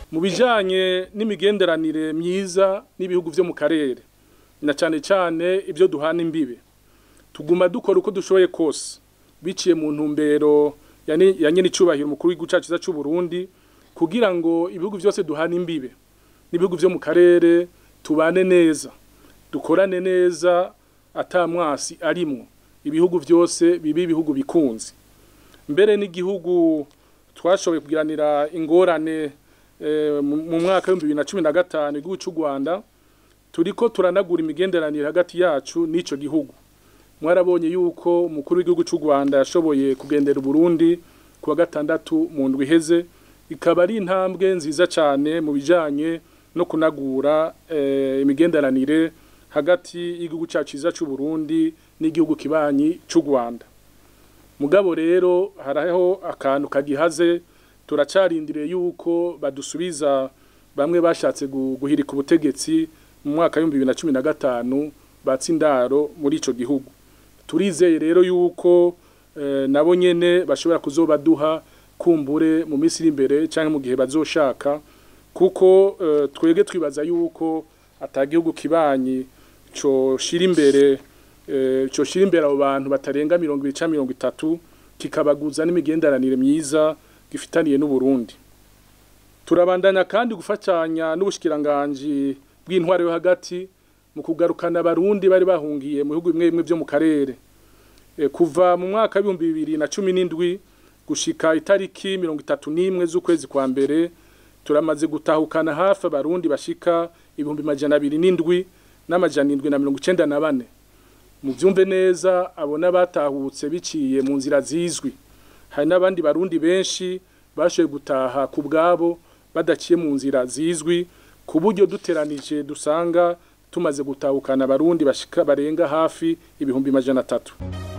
mu bijanye n'imigenderanire myiza n'ibihugu vyo mu karere na cane cane ibyo duhana imbibe tuguma dukora uko dushoboye kose biciye mu ntumbero ya nyine icubahiro umukuru w'igihugu cacu c'u Burundi kugira ngo ibihugu vyose duhana imbibe n'ibihugu vyo mu karere tubane neza dukorane neza atamwasi arimwo ibihugu vyose bibi ibihugu bikunze mbere n'igihugu twashoboye kugiranira ingorane mu mwaka w'ibihumbi bibiri na cumi na gatanu igihugu cy'u rwanda turiko turanagura imigenderanire hagati yacu n'ico gihugu mwarabonye yuko umukuru w'igihugu cy'u rwanda yashoboye kugendera uburundi ku wa gatandatu mu ndwi iheze ikaba ari intambwe nziza cyane mu bijanye no kunagura imigenderanire hagati y'igihugu cyacu cyiza cy'u Burundi n'igihugu kibanyi cy'u Rwanda mugabo rero haraho akantu kagihaze turacarindiriye yuko badusubiza bamwe bashatse guhirika ubutegetsi mu mwaka w'ibihumbi bibiri na cumi na gatanu batsindaro muri ico gihugu turizeye rero yuko nabo nyene bashobora kuzobaduha kumbure mu minsi iri imbere cyangwa mu gihe bazoshaka kuko twege twibaza yuko atagihugu kibanyi co shira imbere co shira imbere abo bantu batarenga mirongo ibiri canke mirongo itatu kikabaguza n'imigenderanire myiza gifitaniye n'uburundi turabandanya kandi gufatanya n'ubushikiranganji bw'intwaro yo hagati mu kugarukana abarundi bari bahungiye mu bihugu bimwe bimwe vyo mu karere kuva mu mwaka w'ibihumbi bibiri na cumi n'indwi gushika itariki mirongo itatu n'imwe z'ukwezi kwa mbere turamaze gutahukana hafi abarundi bashika ibihumbi majana abiri n'indwi n'amajana indwi na mirongo icenda na bane mu vyumve neza abona batahutse biciye mu nzira zizwi hari n'abandi barundi benshi bashoboye gutaha ku bwabo badaciye mu nzira zizwi ku buryo duteranije dusanga tumaze gutahukana abarundi bashika barenga hafi ibihumbi majana atatu